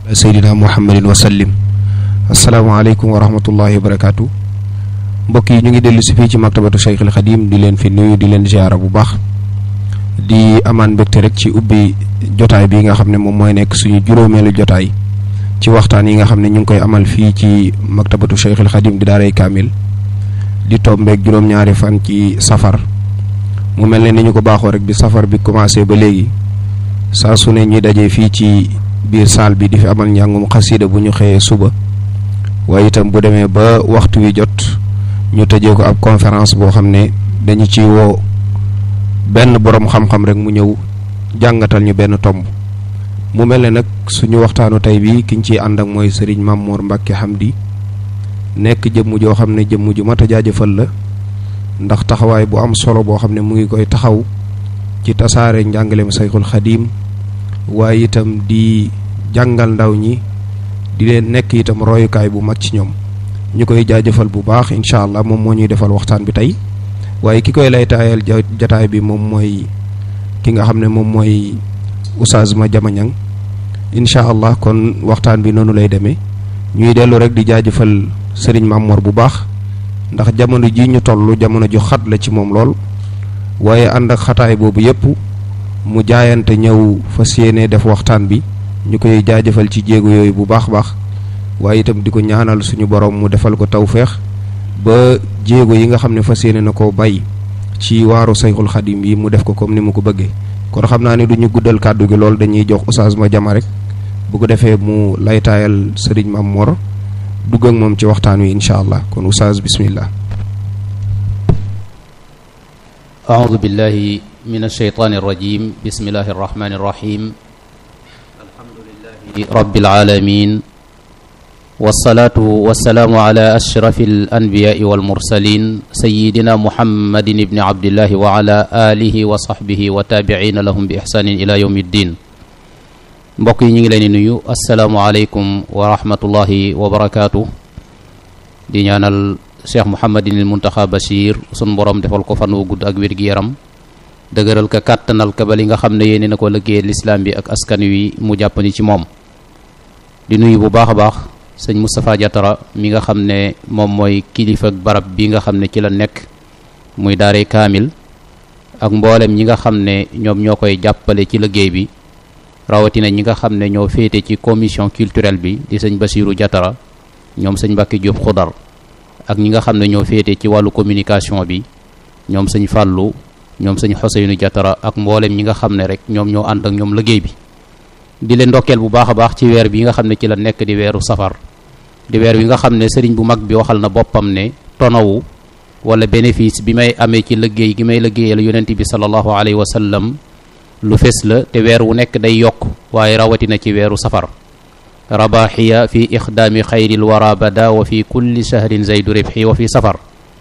seydina muhammadin wa sallim asalaamaaleykum wa rahmatullahi wa barakaatu mbokk yi ñu ngi dellu si fii ci maktabatu Cheikh al Xadim di leen fi nuyu di leen ziara bu baax di amaan mbégte rek ci ubbi jotaay bi nga xam ne moom mooy nekk suñu juróomeelu jotaay ci waxtaan yi nga xam ne ñu ngi koy amal fii ci maktabatu Cheikh al Xadim di daaray kaamil di tombeeg juróom-ñaari fan ci safar mu mel ne ni ñu ko baaxoo rek bi safar bi commencé ba léegi saa su ne ñuy dajee fii ci biir saal bi di fi amal njàngum xasida bu ñu xëyee suba waaye itam bu demee ba waxtu wi jot ñu tëjee ko ab conférence boo xam ne dañu ci woo benn boroom xam-xam rek mu ñëw jàngatal ñu benn tomb mu mel ne nag suñu waxtaanu tey bi ki ñu ciy ànd ak mooy sëriñ Mamour Mbacke Hamdi nekk jëmm joo xam ne jëmm ju mat a jaajëfal la ndax taxawaay bu am solo boo xam ne mu ngi koy taxaw ci tasaare njàngaleem sayxul xadiim waaye itam di jàngal ndaw ñi di leen nekk itam royukaay bu mag ci ñoom ñu koy jaajëfal bu baax incha allah moom moo ñuy defal waxtaan bi tey waaye ki koy lay taayal jataay bi moom mooy ki nga xam ne moom mooy Oustaz Madiama Niang incha allah kon waxtaan bi noonu lay demee ñuy dellu rek di jaajëfal sëriñ Mamor bu baax ndax jamono ji ñu toll jamono ju xat la ci moom lool waaye ànd ak xataay boobu yépp mu jaayante ñëw fas yéene def waxtaan bi ñu koy jaajëfal ci jéego yooyu bu baax baax waaye itam di ko ñaanal suñu borom mu defal ko tawféex ba jéego yi nga xam ne fas yéene na koo bay ci waaru sayxul xadim yi mu def ko comme ni mu ko bëggee kon xam naa ne du ñu guddal kàddu gi lool dañuy jox Oustaz Madiama rek bu ko defee mu laytaayal sëriñ Mam Mor dugg ak moom ci waxtaan wi incha allah kon Oustaz bismillah أعوذ بالله من الشيطان الرجيم بسم الله الرحمن الرحيم الحمد لله رب العالمين والصلاة والسلام على أشرف الأنبياء والمرسلين سيدنا محمد بن عبد الله وعلى آله وصحبه وتابعين لهم بإحسان إلى يوم الدين mbokk yi ñu ngi leen di nuyu asalaamualeykum wa rahmatullahi wa barakaatu di ñaanal cheikh Mouhamadinil Muntaxa Bachir sun borom defal ko fan wu gudd ak wér gi yaram dëgëral ka kàttanal ka ba li nga xam ne yéene na ko liggéeyal lislaam bi ak askan wi mu jàppandi ci moom di nuyu bu baax a baax sëñ Moustapha Diatara mi nga xam ne moom mooy kilifa ak barab bi nga xam ne ci la nekk muy daaree kaamil ak mboolem ñi nga xam ne ñoom ñoo koy jàppale ci liggéey bi rawatina ñi nga xam ne ñoo féete ci commission culturelle bi di sëñ Basiru Diatara ñoom sëñ Mbàkke Jóob Xudar ak ñi nga xam ne ñoo féete ci wàllu communication bi ñoom sëñ Fàllu ñoom sëñ Xoseynu Diatara ak mboolem ñi nga xam ne rek ñoom ñoo ànd ak ñoom liggéey bi di leen ndokkeel bu baax a baax ci weer bi nga xam ne ci la nekk di weeru safar di weer wi nga xam ne sëriñ bu mag bi waxal na boppam ne tonawu wala bénéfice bi may amee ci liggéey gi may liggéeyal yonent bi sallallahu alayhi wa sallam lu fes la te weer wu nekk day yokk waaye rawatina ci weeru safar rabaxiya fi ixdaami xayril wara bada wa fi kulli shahrin zaydu ribxi wa fi safar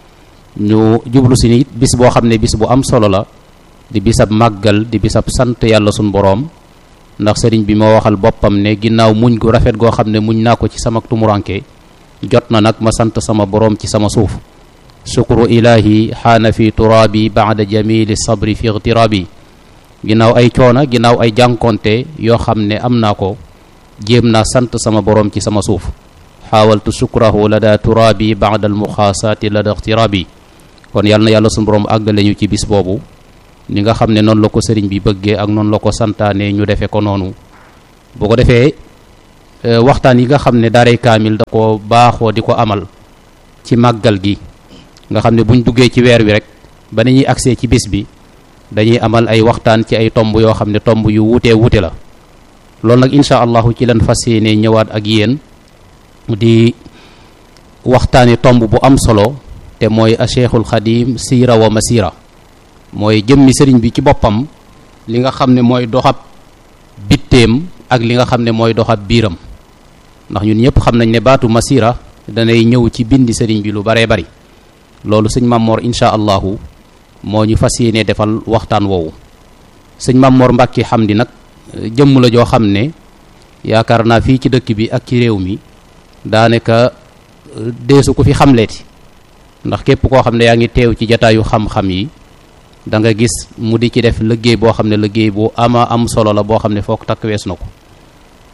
ñu jublu si nit bis boo xam ne bis bu am solo la di bisab màggal di bisab sant yàlla sun boroom ndax sëriñ bi moo waxal boppam ne ginnaaw muñ gu rafet goo xam ne muñ naa ko ci sama tumuranke jot na nag ma sant sama boroom ci sama suuf shukru ilahi xaana fi turaabi baada jamili sabri fi igtiraabi ginnaaw ay coona ginnaaw ay jànkonte yoo xam ne am naa ko jéem naa sant sama boroom ci sama suuf xaawaltu sukrahu la daa turaabi baada al muxaasaati la da ixtiraabi kon yàlla na yàlla suñu boroom àggale ñu ci bis boobu ni nga xam ne noonu la ko sëriñ bi bëggee ak noonu la ko santaane ñu defee ko noonu boo ko defee waxtaan yi nga xam ne daaray kaamil da ko baaxoo di ko amal ci màggal gi nga xam ne buñ duggee ci weer wi rek ba ni ñuy agsee ci bis bi dañuy amal ay waxtaan ci ay tomb yoo xam ne tomb yu wuutee wuute la loolu nag incha allahu ci lan fas yéene ñëwaat ak yéen di waxtaani tomb bu am solo te mooy a cheikhul xadim siira wa masira mooy jëmmi sëriñ bi ci boppam li nga xam ne mooy doxab bitteem ak li nga xam ne mooy doxab biiram ndax ñun ñëpp xam nañ ne baatu masira danay ñëw ci bindi sëriñ bi lu baree bari loolu sëñ Mamor incha allahu moo ñu fas yéene defal waxtaan woowu sëñ Mamor Mbàkke Hamdi nag jëmm la joo xam ne yaakaar naa fii ci dëkk bi ak ci réew mi daanaka deesu ko fi xamleeti ndax képp koo xam ne yaa ngi teew ci jataayu xam-xam yi da nga gis mu di ci def liggéey boo xam ne liggéey bu ama am solo la boo xam ne foog takk wees na ko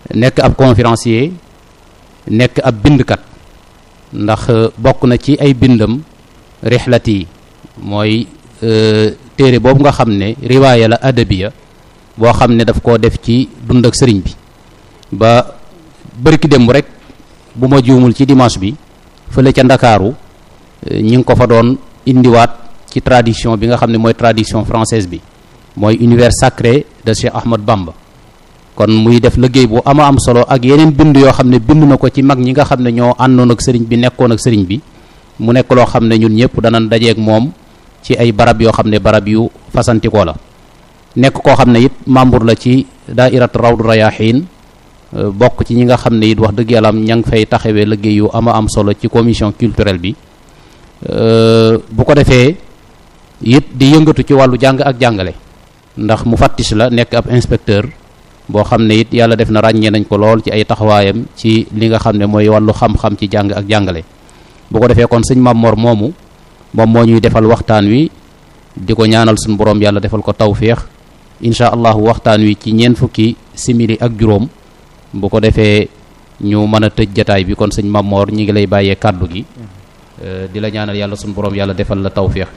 nekk ab conférencier nekk ab bindkat ndax bokk na ci ay bindam rixlat yi mooy téere boobu nga xam ne riwaaya la adabiya boo xam ne daf koo def ci dund ak sëriñ bi ba bërki démb rek bu ma juumul ci dimanche bi fële ca ndakaaru ñi ngi ko fa doon indiwaat ci tradition bi nga xam ne mooy tradition française bi mooy univers sacré de Cheikh Ahmad Bamba kon muy def liggéey bu ama am solo ak yeneen bind yoo xam ne bind na ko ci mag ñi nga xam ne ñoo àndoon ak sëriñ bi nekkoon ak sëriñ bi mu nekk loo xam ne ñun ñëpp danañ dajeeg moom ci ay barab yoo xam ne barab yu fasantikoo la nekk koo xam ne it membre la ci daairat rawdu rayahin bokk ci ñi nga xam ne it wax dëgg yàlla am ña ngi fay taxawee liggéey yu ama am solo ci commission culturelle bi bu ko defee it di yëngatu ci wàllu jàng ak jàngale ndax mu fattis la nekk ab inspecteur boo xam ne it yàlla def na ràññee nañ ko lool ci ay taxawaayam ci li nga xam ne mooy wàllu xam-xam ci jàng ak jàngale bu ko defee kon sëñ Mamor moomu moom moo ñuy defal waxtaan wi di ko ñaanal suñu borom yàlla defal ko tawféex incha allahu waxtaan wi ci ñeent fukki simili ak juróom bu ko defee ñu mën a tëj jataay bi kon sëñ Mamor ñi ngi lay bàyyee kàddu gi di la ñaanal yàlla suñu borom yàlla defal la tawféex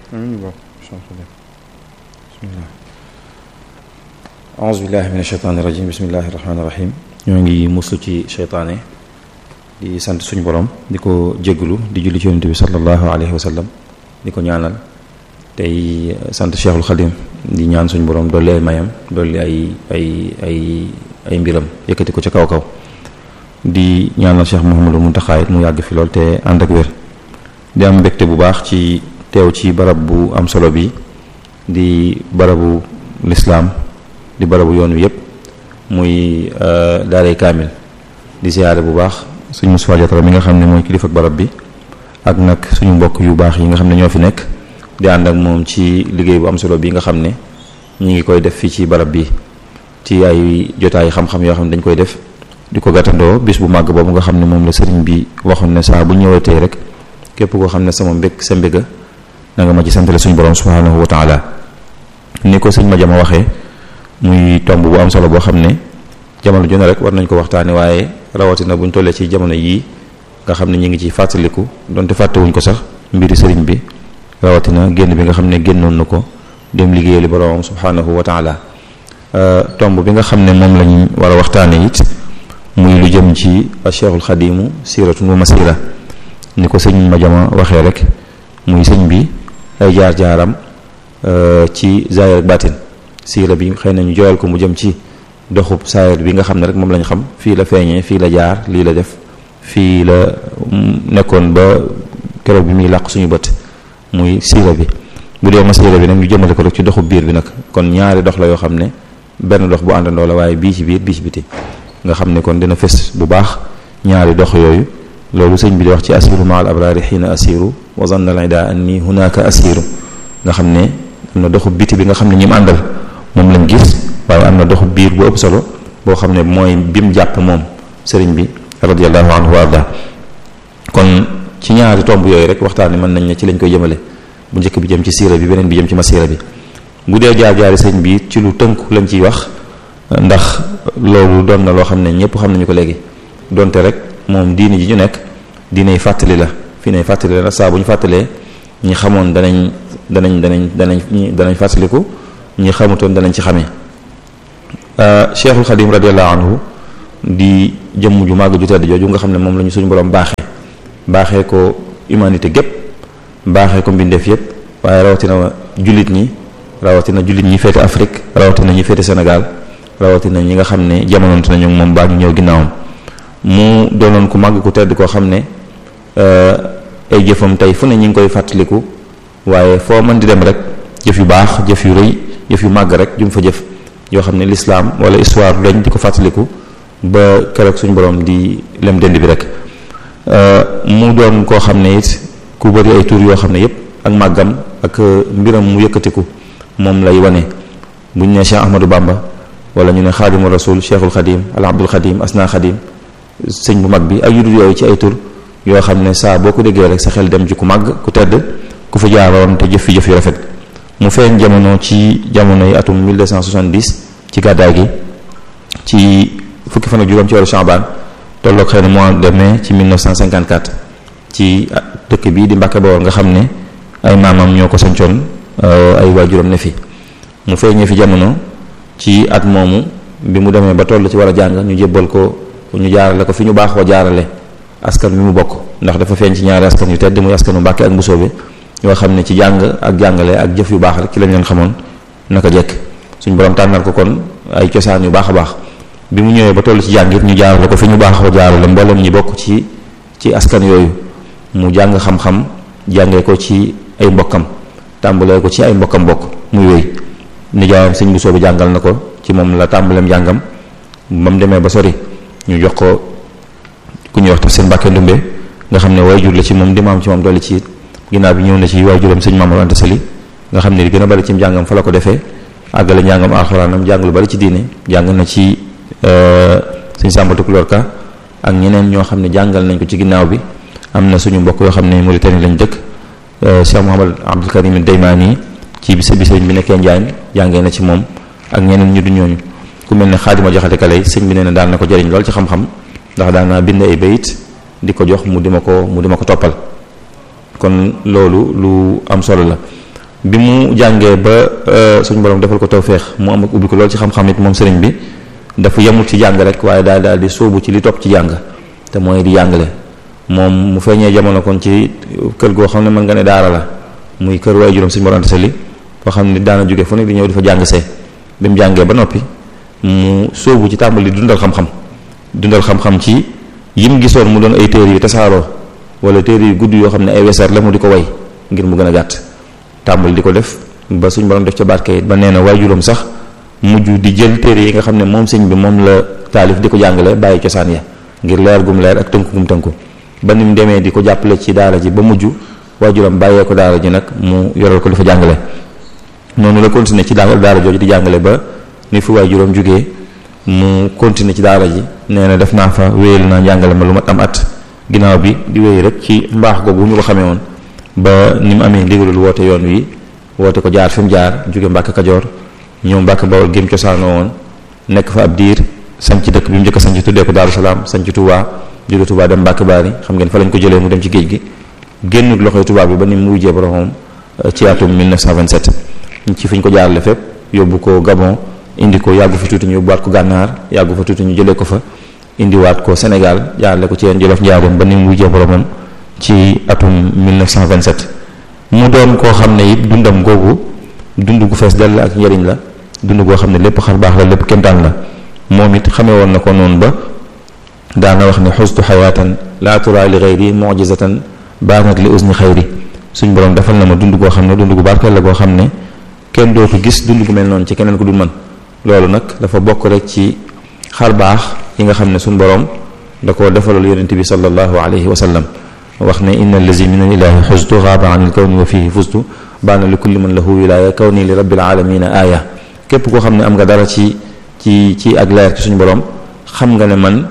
auzu billahi min asheytaani rajim bismillahi rahmaani rahim ñoo ngi muslu ci cheytaane di sant suñu borom di ko jégglu di julli ci yonent bi sallallahu alayhi wa sallam di ko ñaanal tey sant cheikhul xadim di ñaan suñu borom dolli ay mayam dolli ay ay ay ay mbiram yëkkati ko ca kaw kaw di ñaanal cheikh Mouhamadou Mountakha mu yàgg fi lool te ànd ak wér di am mbégte bu baax ci teew ci barab bu am solo bi di barabu lislaam di barabu yoon wi yëpp muy daaray kaamil di siyaare bu baax suñu Moustapha Diatara mi nga xam ne mooy kilifa ak barab bi ak nag suñu mbokk yu baax yi nga xam ne ñoo fi nekk di ànd ak moom ci liggéey bu am solo bi nga xam ne ñi ngi koy def fii ci barab bi ci ay jotaay xam-xam yoo xam ne dañ koy def di ko gàttandoo bis bu màgg boobu nga xam ne moom la sëriñ bi waxoon ne saa bu ñëwatee rek képp koo xam ne sama mbég sa mbéga na nga ma ci santale suñu borom subhanahu wa taala ni ko sëñ ma jama waxee muy tomb bu am solo boo xam ne jamono ju ne rek war nañ ko waxtaane waaye rawatina buñ tollee ci jamono yii nga xam ne ñu ngi ci fàttaliku donte fàttewuñ ko sax mbiri sëriñ bi rawatina génn bi nga xam ne génnoon na ko dem liggéeyali boroomam subhanahu wa taala tomb bi nga xam ne moom lañ war a waxtaane it muy lu jëm ci cheikhul xadimu siratun wa masira ni ko sëñ ma jama waxee rek muy sëñ bi ay jaar-jaaram ci zaahir ak baatin siira bi xëy na ñu joyal ko mu jëm ci doxub saayir bi nga xam ne rek moom lañ xam fii la feeñee fii la jaar lii la def fii la nekkoon ba keroog bi muy làq suñu bët muy siira bi bu dee ma siira bi nag ñu jëmale ko rek ci doxub biir bi nag kon ñaari dox la yoo xam ne benn dox bu àndandoo la waaye bii ci biir bii ci biti nga xam ne kon dina fes bu baax ñaari dox yooyu loolu sëñ bi di wax ci asiru ma al abraari xiina asiru wa zanna al ida anni hunaka asiru nga xam ne am na doxub biti bi nga xam ne ñi mu àndal moom lañ gis waaye am na doxu biir bu ëpp solo boo xam ne mooy bim jàpp moom sëriñ bi radiallahu anhu wa arda kon ci ñaari tomb yooyu rek waxtaan mën nañ ne ci lañ koy jëmale bu njëkk bi jëm ci siira bi beneen bi jëm ci masiira bi bu dee jaar-jaari sëriñ bi ci lu tënku lañ ciy wax ndax loolu doon na loo xam ne ñëpp xam nañu ko léegi donte rek moom diini ji ñu nekk diinay fàttali la fii nay fàttali la saa bu ñu fàttalee ñi xamoon danañ danañ danañ danañ danañ fàttaliku ñi xamutoon danañ ci xamee cheikhul xadim radiallahu anhu di jëmm ju màgg ju tedd jooju nga xam ne moom la ñu suñu borom baaxee baaxee ko humanité gépp baaxee ko mbindeef yépp waaye rawatina jullit ñi rawatina jullit ñi féete Afrique rawatina ñi féete Sénégal rawatina ñi nga xam ne jamonoonte nañu moom baa ñu ñëw ginnaawam mu doonoon ku màgg ku tedd koo xam ne ay jëfam tey fu ne ñi ngi koy fàttaliku waaye foo mën di dem rek jëf yu baax jëf yu rëy jëf yu màgg rek jum fa jëf yoo xam ne l'islam wala histoire lañ di ko fàttaliku ba keroog suñu borom di lem dend bi rek mu doon koo xam ne it ku bëri ay tur yoo xam ne yépp ak màggam ak mbiram mu yëkkatiku moom lay wane buñ ne Cheikh Ahmadou Bamba wala ñu ne xaadimu rasul cheikhul xadim al abdul xadim asna xadim sëñ bu mag bi ay yudul yooyu ci ay tur yoo xam ne saa boo ko déggee rek sa xel dem ci ku màgg ku tedd ku fa jaaroon te jëf fi jëf yu rafet mu feeñ jamono ci jamono yi atum 1270 ci gàddaay gi ci fukki fukki fan ak juróom ci weeru Chaban tolloog xëy na mois de mai ci 1954 ci dëkk bii di Mbàkke Bawol nga xam ne ay maamam ñoo ko sancoon ay waajuram ne fi mu feeñee fi jamono ci at moomu bi mu demee ba toll ci war a jàng ñu jébbal ko ñu jaarale ko fi ñu baaxoo jaarale askan bi mu bokk ndax dafa feeñ ci ñaari askan yu tedd muy askanu Mbàkke ak Mbusoobe yoo xam ne ci jàng ak jàngale ak jëf yu baax rek ci lañ leen xamoon naka jekk suñ borom tànnal ko kon ay cosaan yu baax a baax bi mu ñëwee ba toll ci jàng it ñu jaarale ko fi ñu baaxoo jaarale mboolem ñi bokk ci ci askan yooyu mu jàng xam-xam jàngee ko ci ay mbokkam tàmbalee ko ci ay mbokkam bokk muy wéy nijaayam sëñ Bousso bi jàngal na ko ci moom la tàmbaleem jàngam ba mu demee ba sori ñu jox ko ku ñuy wax taf seen Mbàkke Ndumbe nga xam ne waajur la ci moom di maam ci moom dolli ci it ginnaaw bi ñëw na ci waajuram sëñ Mamadou Anta Sali nga xam ne li gën a bari ci njàngam fa la ko defee àggale njàngam alxuraanam jàng lu bari ci diine jàng na ci sëñ Sàmba Tukulóor Ka ak ñeneen ñoo xam ne jàngal nañ ko ci ginnaaw bi am na suñu mbokk yoo xam ne Mauritanie lañ dëkk Cheikh Mouhamad Abdul Karim Daymaani ci bisa bi sëñ bi nekkee Njaañ jàngee na ci moom ak ñeneen ñu du ñooñu ku mel ne Xaadima Jaxate Kale sëñ bi nee na daan na ko jëriñ lool ci xam-xam ndax daan naa bind ay bayit di ko jox mu di ma ko mu di ma ko toppal kon loolu lu am solo la bi mu jàngee ba suñu borom defal ko tawféex mu am ak ubbi ko lool ci xam-xam it moom sëriñ bi dafa yemul ci jàng rek waaye daal daal di sóobu ci li topp ci jàng te mooy di jàngale moom mu feeñee jamono kon ci kër goo xam ne mën nga ne daara la muy kër waaye juróom suñu borom sali foo xam ne daana jóge fu nekk di ñëw di fa jàng see bi mu jàngee ba noppi mu sóobu ci tàmbali dundal xam-xam dundal xam-xam ci yim gisoon mu doon ay téere yu tasaaroo wala téere yu gudd yoo xam ne ay weseer la mu di ko way ngir mu gën a gàtt tàmbali di ko def ba suñ borom def ca barke it ba nee na waajuram sax mujj di jël téere yi nga xam ne moom sëñ bi moom la taalif di ko jàngale bàyyi cosaan ya ngir leer gum leer ak tënku gum tënku ba ni mu demee di ko jàppale ci daara ji ba mujj waajuram bàyyee ko daara ji nag mu yoral ko di fa jàngale noonu la continuer ci daara daara jooju di jàngale ba ni fu waajuram jógee mu continuer ci daara ji nee na def naa fa wéyal naa njàngale ma lu mat am at ginnaaw bi di wéy rek ci mbaax googu ñu ko xamee woon ba ni mu amee ndigalul woote yoon wi woote ko jaar fi mu jaar jóge Mbàkke Kajoor ñëw Mbàkke Bawol gém cosaanoo woon nekk fa ab diir sanc dëkk bi mu njëkk a sanc tuddee ko Daaru Salaam sanc Touba jóge Touba dem Mbàkke Baari xam ngeen fa lañ ko jëlee mu dem ci géej gi génnut loxoy tubaab bi ba ni mu wujjee boromam ci atum 1927 ci fi ñu ko jaarale fépp yóbbu ko Gabon indi ko yàggu fa tuuti ñu yóbbuwaat ko gànnaar yàggu fa tuuti ñu jëlee ko fa indiwaat ko Sénégal jaarale ko ci yeen Jolof njaaroon ba ni mu wujjee boromam ci atum 1927 mu doon koo xam ne it dundam googu dund gu fees dell ak njëriñ la dund goo xam ne lépp xar baax la lépp kémtaan la moom it xamee woon na ko noonu ba daana wax ne xustu xayaatan laa turaa li xayri mujizatan baanat li usni xayri suñ borom defal na ma dund goo xam ne dund gu barkeel la goo xam ne kenn dootu gis dund gu mel noonu ci keneen ku dul man loolu nag dafa bokk rek ci xar baax yi nga xam ne suñ borom da ko defalal yonente bi sallallahu alayhi wa sallam wax ne inna allazi min al ilahi xustu xaaba an il kawni wa fihi fustu baana li kulli man lahu wilaya kawni li rabbil alamina aaya képp koo xam ne am nga dara ci ci ci ak leer ci suñu borom xam nga ne man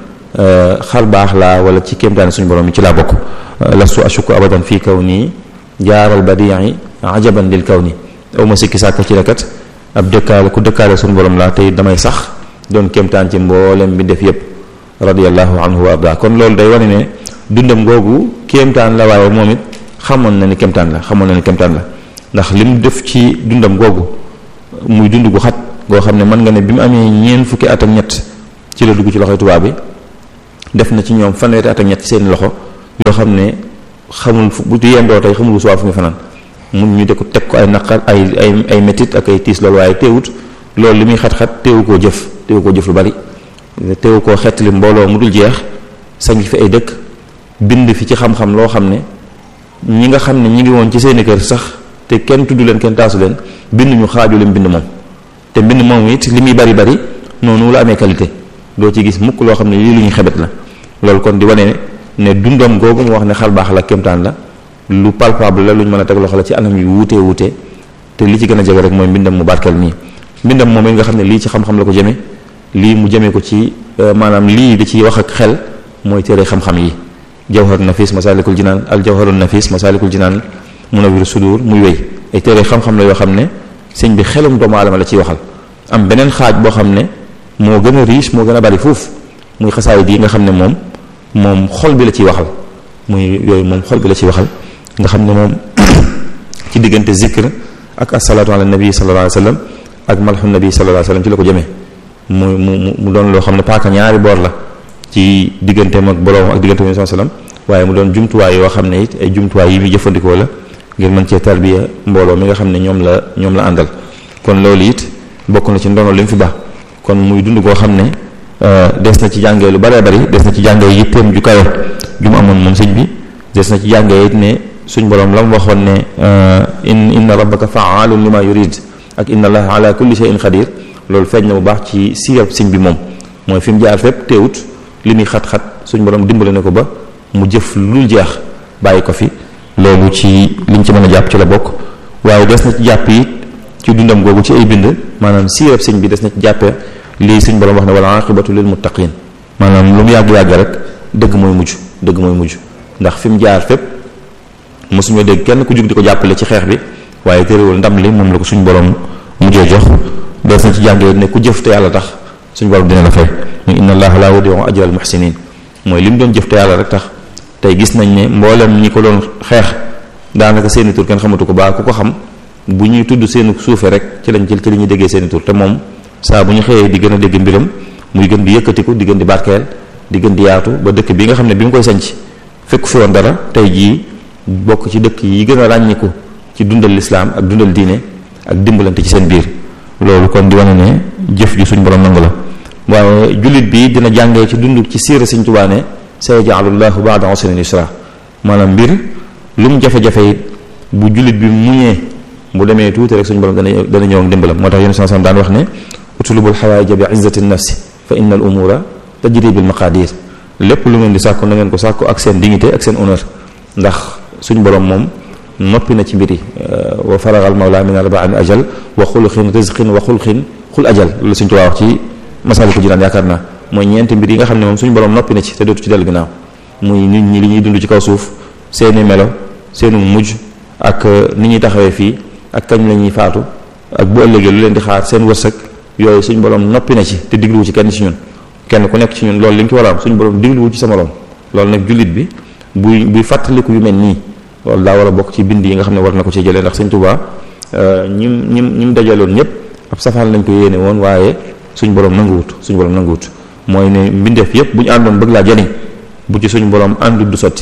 xar baax laa wala ci kéemtaane suñu borom yi ci laa bokk lastu ashuku abadan fii kaw nii jaaral badii ajaban lil kaw ni aw ma sikki sàkk ci rekat ab dëkkaale ku dëkkaale suñu borom laa tey damay sax doon kéemtaan ci mboolem bi def yépp radiallahu anhu wa arda kon loolu day wane ne dundam googu kéemtaan la waaye moom it xamoon na ni kéemtaan la xamoon na ni kéemtaan la ndax lim def ci dundam googu muy dund gu xat goo xam ne mën nga ne bi mu amee ñeent fukki at ak ñett ci la dugg ci loxoy tubaab bi def na ci ñoom fanweeri at ak ñett seen loxo yoo xam ne xamul fu bu yendoo tey xamul suwaa fu ñu fanaan mun ñu de ko teg ko ay naqar ay ay ay métit ak ay tiis loolu waaye teewut loolu li muy xat-xat teewu koo jëf teewu koo jëf lu bari teewu koo xettali mbooloo mu dul jeex sañ fi ay dëkk bind fi ci xam-xam loo xam ne ñi nga xam ne ñi ngi woon ci seeni kër sax te kenn tudd leen kenn taasu leen bind ñu xaaju leen bind moom te mbind moom it li muy bari bari noonu la amee qualité doo ci gis mukk loo xam ne lii lu ñu xebet la loolu kon di wane ne dundam googu mu wax ne xal baax la kémtaan la lu palpable la lu ñu mën a teg loxo la ci anam yu wuutee wuutee te li ci gën a jege rek mooy mbindam mu barkeel nii mbindam moom it nga xam ne lii ci xam-xam la ko jëme lii mu jëmee ko ci maanaam lii da ciy wax ak xel mooy téere xam-xam yi jawhar nafis masalikul jinaan al jawharul nafis masalikul jinaan munawwir sudur muy wéy ay téere xam-xam la yoo xam ne sëñ bi xelum doomu aadama la ciy waxal am beneen xaaj boo xam ne moo gën a riche moo gën a bari fuuf muy xasaay yi nga xam ne moom moom xol bi la ciy waxal muy yooyu moom xol bi la ciy waxal nga xam ne moom ci diggante zikr ak asalaatu ala nabi sallallahu alayhi wasallam ak malxu nabi sallallahu alayhi wasallam ci la ko jëmee mu mu mu doon loo xam ne paaka ñaari boor la ci digganteem ak boroom ak diggante sallallahu alayhi wasallam waaye mu doon jumtuwaay yoo xam ne it ay jumtuwaay yi muy jëfandikoo la ngir mën cee tarbiya mbooloo mi nga xam ne ñoom la ñoom la àndal kon loolu it bokk na ci ndono li mu fi baax kon muy dund koo xam ne des na ci jàngee lu bëree bëri des na ci jàngee yitteem ju kawe ju mu amoon moom sëñ bi des na ci jàngee it ne suñ borom la mu waxoon ne in inna rabbaka fa'alun lima yurid ak inna allaha ala kulli shay'in qadir loolu feeñ na bu baax ci siirab sëñ bi moom mooy fi mu jaar fépp teewut li muy xat-xat suñ borom dimbale na ko ba mu jëf lu jeex bàyyi ko fi loolu ci liñ ci mën a jàpp ci la bokk waaye des na ci jàpp it ci dundam googu ci ay bind maanaam siirab sëñ bi des na ci jàppee lii suñ borom wax ne wala aqibatu lil muttaqin maanaam lu mu yàgg-yàgg rek dëgg mooy mujj dëgg mooy mujj ndax fi mu jaar fépp mosuñoo dégg kenn ku jug di ko jàppale ci xeex bi waaye téréwul ndam li moom la ko suñ borom mujjee jox des na ci jàngee ne ku jëf te yàlla tax suñ borom dina la fay muy inna allaha la yudi'u ajra al muhsinin mooy li mu doon jëf te yàlla rek tax tey gis nañ ne mboolem ñi ko doon xeex daanaka seeni tur kenn xamatu ko baa ku ko xam bu ñuy tudd seeni suufe rek ci lañ jël ci li ñuy déggee seeni tur te moom saa bu ñu xëyee di gën a dégg mbiram muy gën di yëkkatiku di gën di barkeel di gën di yaatu ba dëkk bi nga xam ne bi mu koy sanc fekk fi woon dara tey jii bokk ci dëkk yi gën a ràññiku ci dundal lislaam ak dundal diine ak dimbalante ci seen biir loolu kon di wane ne jëf ji suñ borom nangu la waaye jullit bi dina jàngee ci dund ci siira Sëñ Tuubaa ne sayaj'alu llahu ba'da usrin yusra maanaam mbir lu mu jafe-jafe it bu jullit bi muñee bu demee tuuti rek suñu borom dana dana ñëw ak dimbalam moo tax yéen sallallahu daan wax ne utlubul xawaaija bi izzati nafsi fa inna al umura tajri bil maqadir lépp lu ngeen di sàkku na ngeen ko sàkku ak seen dignité ak seen honneur ndax suñ borom moom noppi na ci mbir yi wa faragal mawla min arba'in ajal wa xuluxin rizqin wa xulxin xul ajal loolu suñ tuwaa wax ci masaliku jinaan yaakaar naa mooy ñeenti mbir yi nga xam ne moom suñu borom noppi na ci te dootu ci dellu ginnaaw muy nit ñi li ñuy dund ci kaw suuf seeni melo seenu mujj ak ni ñuy taxawee fii ak kañ la ñuy faatu ak bu ëllëgee lu leen di xaar seen wërsëg yooyu suñu borom noppi na ci te digluwu ci kenn ci ñun kenn ku nekk ci ñun loolu li nga ci war a am suñu borom digluwu ci sa morom loolu nag jullit bi buy buy fàttaliku yu mel nii loolu daa war a bokk ci bind yi nga xam ne war na ko ci jëlee ndax Sëñ Tuubaa ñim ñim ñim dajaloon ñëpp ab safaan lañ ko yéene woon waaye suñu borom nanguwut suñu borom nanguwut mooy ne mbindeef yëpp bu ñu àndoon bëgg laa jariñ bu ci suñu borom àndut du sotti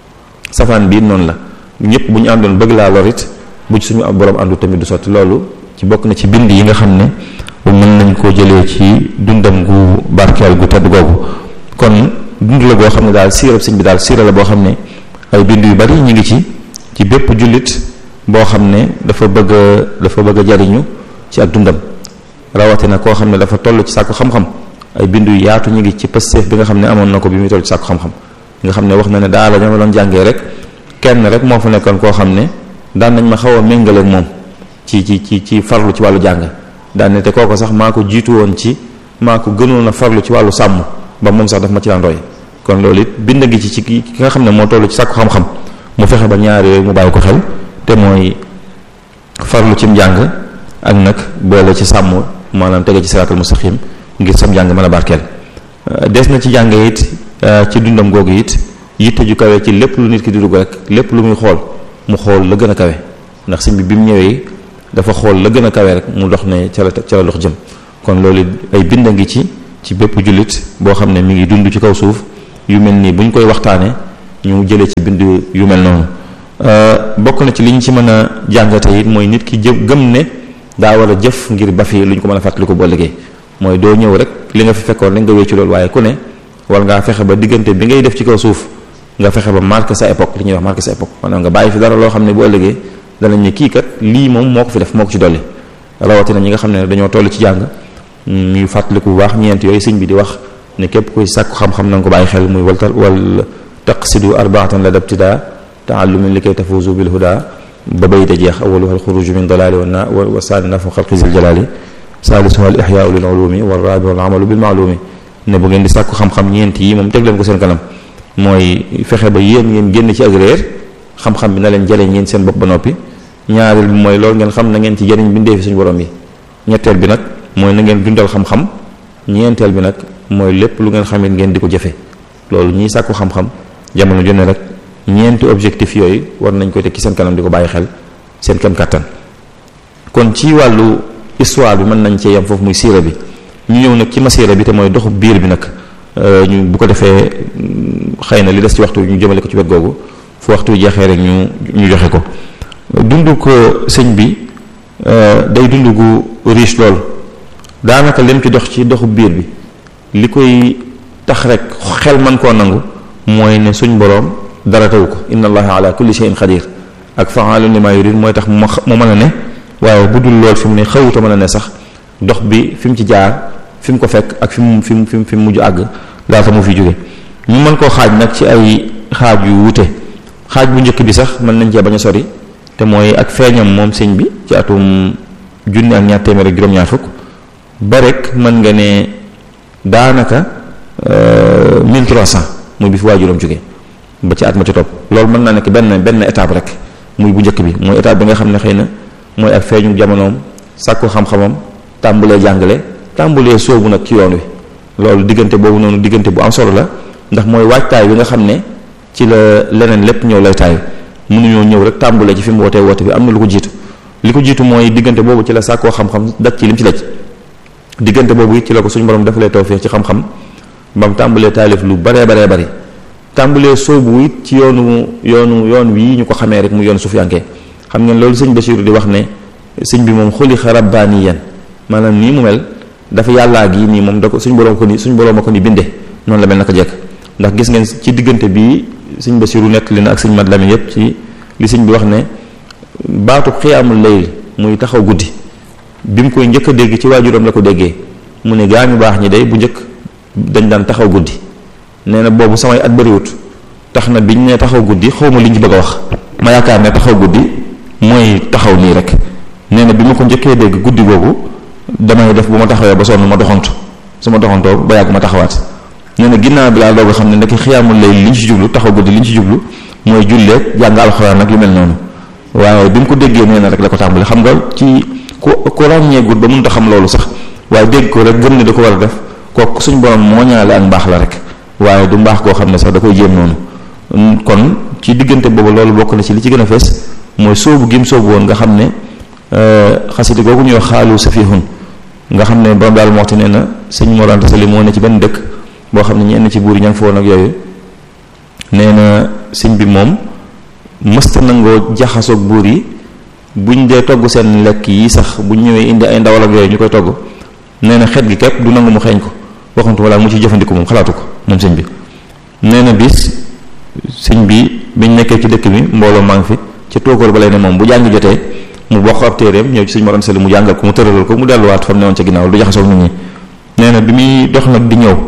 safaan bii noonu la ñëpp bu ñu àndoon bëgg laa lorit bu ci suñu borom àndut tamit du sotti loolu ci bokk na ci bind yi nga xam ne mën nañ koo jëlee ci dundam gu barkeel gu tedd googu kon dund la goo xam ne daal siirab sëñ bi daal siira la boo xam ne ay bind yu bari ñu ngi ci ci bépp jullit boo xam ne dafa bëgg a dafa bëgg a jariñu ci ak dundam rawatina koo xam ne dafa toll ci sàkku xam-xam ay bind yu yaatu ñu ngi ci pësteef bi nga xam ne amoon na ko bi muy toll ci sàkku xam-xam nga xam ne wax na ne daala ñoo ma doon jàngee rek kenn rek moo fa nekkoon koo xam ne daan nañ ma xaw a méngaleeg moom ci ci ci ci farlu ci wàllu jàng daan ne te kooko sax maa ko jiitu woon ci maa ko gënoon a farlu ci wàllu sàmm ba moom sax daf ma ci daan roy kon loolu it bind gi ci ci ki nga xam ne moo toll ci sàkku xam-xam mu fexe ba ñaar yooyu mu bàyyi ko xel te mooy farlu ci njàng ak nag boole ci sàmm maanaam tege ci siraatal mustaqim ngir sam njàng mën a barkeel des na ci jàng it ci dundam googu it yitte ju kawe ci lépp lu nit ki di dugg rek lépp lu muy xool mu xool la gën a kawe ndax sëñ bi bi mu ñëwee dafa xool la gën a kawe rek mu dox ne ca la ca la dox jëm kon loolu ay bind a ngi ci ci bépp jullit boo xam ne mi ngi dund ci kaw suuf yu mel nii bu ñu koy waxtaanee ñu jëlee ci bind yu mel noonu bokk na ci li ñu ci mën a jàngate it mooy nit ki jë gëm ne daa war a jëf ngir ba fi lu ñu ko mën a fàttali ko boo liggéey mooy doo ñëw rek li nga fi fekkoon rek nga wéccu loolu waaye ku ne war ngaa fexe ba diggante bi ngay def ci kaw suuf nga fexe ba marqué sa époque li ñuy wax marqué sa époque maanaam nga bàyyi fi dara loo xam ne bu ëllëgee danañ ne kii kat lii moom moo ko fi def moo ko ci dolli rawatina ñi nga xam ne dañoo toll ci jàng ñuy fàttaliku bu baax ñeent yooyu sëñ bi di wax ne képp kuy sàkku xam-xam na nga ko bàyyi xel muy waltal wal taqsidu arbaatan la dabtida taallumin li kay tafuzu bil huda ba bayte jeex awaluha alxuruju min dalali wa na wa saani nafu xalqi zil jalali saalisuha al ixyaau lil ulumi wa rabi wal amalu bil maalumi ne bu ngeen di sàkku xam-xam ñeent yi moom teg leen ko seen kanam mooy fexe ba yéen ngeen génn ci ak réer xam-xam bi na leen jëlee ngeen seen bopp ba noppi ñaareel bi mooy loolu ngeen xam na ngeen ci jëriñ bindee fi suñu borom yi ñetteel bi nag mooy na ngeen dundal xam-xam ñeenteel bi nag mooy lépp lu ngeen xamit ngeen di ko jëfe loolu ñiy sàkku xam-xam jamono ju ne rek ñeenti objectif yooyu war nañ koy teg ci seen kanam di ko bàyyi xel seen kem kàttan kon ci wàllu histoire bi mën nañ cee yem foofu muy siira bi ñu ñëw nag ci masiira bi te mooy doxu biir bi nag ñu bu ko defee xëy na li des ci waxtu ñu jëmale ko ci wet googu fu waxtu jeexee rek ñu ñu joxe ko dundu ko sëñ bi day dund gu riche lool daanaka lim ci dox ci doxu biir bi li koy tax rek xel man koo nangu mooy ne suñ boroom dara taw ko inna allaha ala kulli shay'in qadir ak fa'alun lima yurid mooy tax mu mu mën a ne waaye bu dul lool fi mu ne xawuta mën a ne sax dox bi fi mu ci jaar fi mu ko fekk ak fi mu fi mu fi mu mujj àgg laata mu fi jóge ñu mën koo xaaj nag ci ay xaaj yu wute xaaj bu njëkk bi sax mën nañ cee bañ a sori te mooy ak feeñam moom sëñ bi ci atum junni ak ñaar téeméer ak juróom-ñaar fukk ba rek mën nga ne daanaka 1300 muy bi fi waajuram jóge ba ci at ma ci topp loolu mën naa nekk benn benn étape rek muy bu njëkk bi mooy étape bi nga xam ne xëy na mooy ak feeñu jamonoom sàkku xam-xamam tàmbulee jàngale tàmbulee soobu nag ci yoon wi loolu diggante boobu noonu diggante bu am solo la ndax mooy waajtaay bi nga xam ne ci la leneen lépp ñëw lay taay mënuñoo ñëw rek tàmbulee ci fi mu wootee woote bi am na lu ko jiitu li ko jiitu mooy diggante boobu ci la sàkkoo xam-xam daj ci lim ci daj diggante boobu it ci la ko suñu borom defalee tawfeex ci xam-xam ba mu tàmbulee taalif lu baree baree bari tàmbulee soobu it ci yoonu yoonu yoon wii ñu ko xamee rek mu yoon sufiyanke xam ngeen loolu sëñ Basiru di wax ne sëñ bi moom xuliqa rabbaaniyan maanaam nii mu mel dafa yàllaa gi nii moom da ko suñ borom ko ni suñ borom a ko ni binde noonu la mel naka jekk ndax gis ngeen ci diggante bi sëñ Basiru nekk li na ak sëñ Mat Lamin yépp ci li sëñ bi wax ne baatu xiyaamul layl muy taxaw guddi bi mu koy njëkk a dégg ci waajuram la ko déggee mu ne gaa ñu baax ñi day bu njëkk dañ daan taxaw guddi nee na boobu samay at bëriwut tax na biñ ne taxaw guddi xawma liñ ci bëgg a wax ma yaakaar ne taxaw guddi mooy taxaw nii rek nee na bi ma ko njëkkee dégg guddi googu damay def bu ma taxawee ba sonn ma doxantu su ma doxantoo ba yàgg ma taxawaat nee na ginnaaw bi laa doog a xam ne ndekk xiyaamul lay liñ ci jublu taxaw guddi liñ ci jublu mooy julleeg jàng alxuraan nag yu mel noonu waaye bi mu ko déggee nee na rek la ko tàmbali xam nga ci ku ku ràññeegul ba mënut a xam loolu sax waaye dégg ko rek gëm ne da ko war a def kooku suñ borom moo ñaale ak mbaax la rek waaye du mbaax koo xam ne sax da koy jéem noonu kon ci diggante boobu loolu bokk na ci li ci gën a fees mooy soobu gim soobu woon nga xam ne xasida googu ñuy wax xaalu safihun nga xam ne borom daal moxti nee na sëñ Mor Anta Sali moo ne ci benn dëkk boo xam ne ñenn ci buur yi ña nga fa woon ak yooyu nee na sëñ bi moom mësta nangoo jaxasoog buur yi buñ dee togg seen lekk yi sax buñ ñëwee indi ay ndawal ak yooyu ñu koy togg nee na xet gi képp du nangu mu xeeñ ko waxantu wala mu ci jëfandiku moom xalaatu ko moom sëñ bi nee na bis sëñ bi biñ nekkee ci dëkk bi mbooloo maa ngi fi ca tóokóor ba lay ne moom bu jàng jotee mu bokk ab téeréem ñëw ci sëñ Mor Anta Sali mu jàngal ko mu tëralal ko mu delluwaat fa mu newoon ca ginnaaw du jaxasoog nit ñi nee na bi muy dox nag di ñëw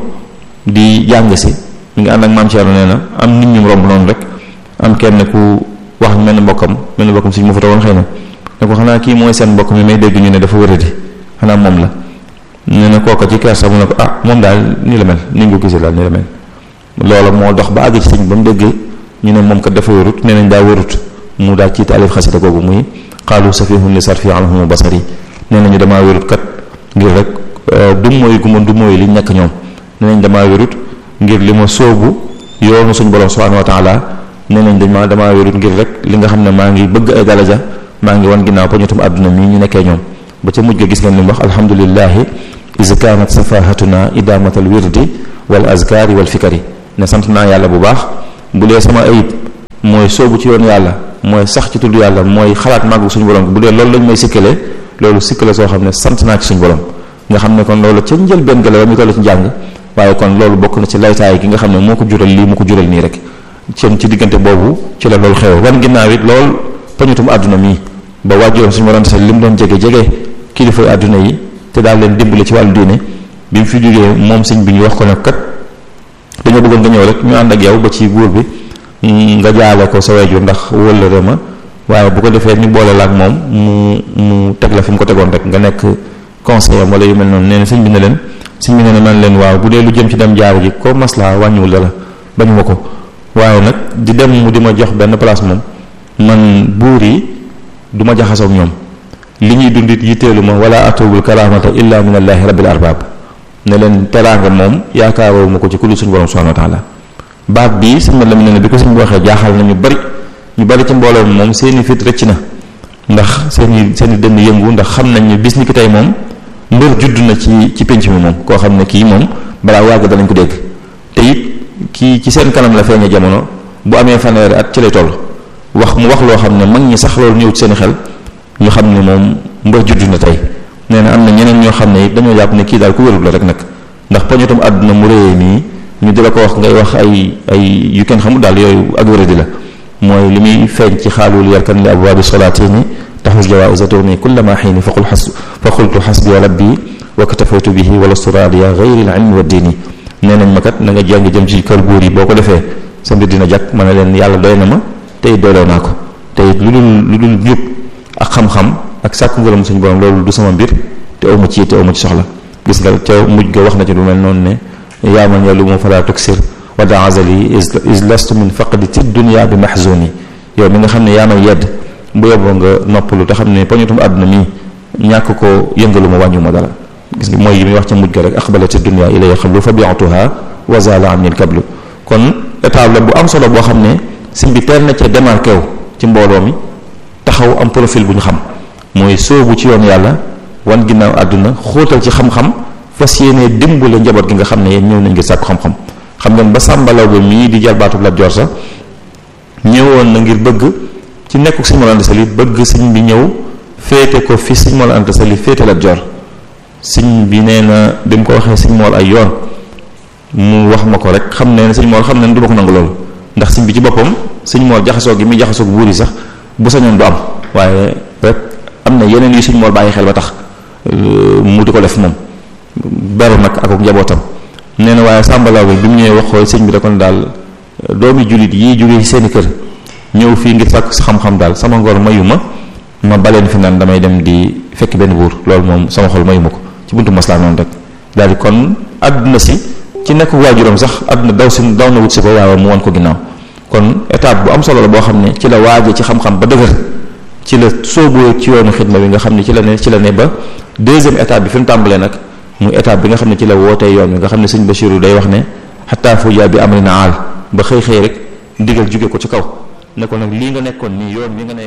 di jàng si mi ngi ànd ak maam Thierno nee na am nit ñu romb noonu rek am kenn ku wax mel ni mbokkam mel ni mbokkam suñ mu fa woon xëy na ne ko xanaa kii mooy seen mbokk mi may dégg ñu ne dafa wëradi xanaa moom la nee na kooka ci kersa mu ne ko ah moom daal nii la mel ni nga ko gisee daal nii la mel loola moo dox ba àgg ci sëñ ba mu dégg ñu ne moom kat dafa wërut nee nañ daa wërut mu daal ci taalif xasida googu muy xaalu safihun li sarfi anhum basari nee nañu damaa wérut kat ngir rek du mooy gu ma du mooy li ñàkk ñoom nee nañ damaa wérut ngir li ma sóobu yoonu suñu borom subhanahu wa taala nee nañ dañ ma damaa wérut ngir rek li nga xam ne maa ngi bëgg ay daraja maa ngi wan ginnaaw poñutum àdduna mii ñu nekkee ñoom ba ca mujj ga gis ngeen li mu wax alhamdulillahi is kaanat safahatuna idamatal wirdi wal azkari wal fikari ne sant naa yàlla bu baax bu dee sama ayib mooy sóobu ci yoon yàlla mooy sax ci tudd yàlla mooy xalaat màggu suñu borom bu dee loolu lañ may sikkale loolu sikkale soo xam ne sant naa ci suñu borom nga xam ne kon loolu ca njël benn gala ba mu toll ci njàng waaye kon loolu bokk na ci laytaay gi nga xam ne moo ko jural lii mu ko jural nii rek seen ci diggante boobu ci la loolu xew wan ginnaaw it lool pañutum àdduna mii ba wàjjoon suñu borom li mu doon jege jege kilifa àdduna yi te daal leen dimbali ci wàllu diine bi mu fi jógee moom sëñ bi ñu wax ko nag kat dañoo bëggoon nga ñëw rek ñu ànd ak yow ba ci buur bi nga jaale ko sa wayjur ndax wëllëre ma waaye bu ko defee ñu boole la ak moom mu mu teg la fi mu ko tegoon rek nga nekk conseiller wala yu mel noonu nee na sëñ bi ne leen sëñ bi ne man leen waaw bu dee lu jëm ci dem jaar ji ko maslaa wàññiwul la bañu ma ko waaye nag di dem mu di ma jox benn place moom man buur yi du ma jaxasoog ñoom li ñuy dundit yitteelu ma wala atubul kalaamata illa min allahi rabbil arbab ne leen teraanga moom yaakaaroo ma ko ci ku dul suñu borom subhanahu wa taala baat bii sëñ ma lam ne ne bi ko sëñ bi waxee jaaxal na ñu bari ñu bari ci mbooloo moom seeni fit rëcc na ndax seeni seeni dënn yëngu ndax xam nañ ne bis ni ki tey moom mbër judd na ci ci penc mi moom koo xam ne kii moom balaa wàgg danañ ko dégg te it kii ci seen kanam la feeñe jamono bu amee fanweeri at ci lay toll wax mu wax loo xam ne mag ñi sax loolu ñëw ci seen xel ñu xam ne moom mbër judd na tey nee na am na ñeneen ñoo xam ne it dañoo jàpp ne kii daal ku wérul la rek nag ndax poñatum àdduna mu réyee nii ñu di la ko wax ngay wax ay ay yu kenn xamul daal yooyu ak wéradi la mooy li muy feeñ ci xaalul yarkan li abwaabi solaatini taxus jawaisa tourni kullama xiini faqul xas fa qultu xasbi rabbi wa katafaytu bihi wala suraadiya gayri al ilmi wa diini nee nañ ma kat na nga jàng jëm ci kër góor yi boo ko defee sa mbir dina jàkk ma ne leen yàlla doy na ma tey doyloo naa ko tey lu dul lu dul njub ak xam-xam ak sàkku ngërëm suñu borom loolu du sama mbir te aw ma ci te aw ma ci soxla gis nga ca mujj ga wax na ci lu mel noonu ne yaa man yàllu mu falaa tuksir wa da azali is lastu min faqdi ti dunia bi mahzuni yow mi nga xam ne yaa may yedd bu yeboo nga noppalu te xam ne poñutum àdduna mi ñàkk ko yëngalu ma wàññu ma dara gis nga mooy yi muy wax ca mujj ga rek aqbalati dunia ilay xablu fa biatuha wa zala anni kablu kon étape la bu am solo boo xam ne sëñ bi teel na cee démarqué wu ci mbooloo mi taxaw am profil bu ñu xam mooy soobu ci yoon yàlla wan ginnaaw àdduna xóotal ci xam-xam fas yéenee dimbale njaboot gi nga xam ne yéen ñëw nañ ngir sàkku xam-xam xam ngeen ba sàmbalaw ba mii di jarbaatu Lat Joor sax ñëwoon na ngir bëgg ci nekkuk sëñ Mor Anta Sali bëgg sëñ bi ñëw féete ko fi sëñ Mor Anta Sali féete Lat Joor sëñ bi nee na bi mu ko waxee sëñ Mor ay yoon mu wax ma ko rek xam ne sëñ Mor xam ne du ma ko nangu loolu ndax sëñ bi ci boppam sëñ Mor jaxasoo gi muy jaxasoo buur yi sax bu sañoon du am waaye rek am na yeneen yu sëñ Mor bàyyi xel ba tax mu di ko def moom beru nag ak njabootam nee na waaye sàmbalaw bi bi mu ñëwee wax ko sëñ bi da ko ne daal doomi jullit yii jógee ci seeni kër ñëw fii ngir sàkk xam-xam daal sama ngor mayu ma ma baleen fi naan damay dem di fekk benn buur loolu moom sama xol mayu ma ko ci buntu maslaa noonu rek daal di kon àdduna si ci nekk waajuram sax àdduna daw si daw na wut si ko waaye mu won ko ginnaaw kon étape bu am solo la boo xam ne ci la waaje ci xam-xam ba dëgër ci la sooboo ci yoonu xidma bi nga xam ne ci la ne ci la ne ba deuxième étape bi fi mu tàmbalee nag muy étape bi nga xam ne ci la wootee yoon wi nga xam ne sëñ Bachirou day wax ne xataa fuja bi amri na aal ba xëy xëy rek ndigal jóge ko ci kaw ne ko nag lii nga nekkoon nii yoon wi nga ne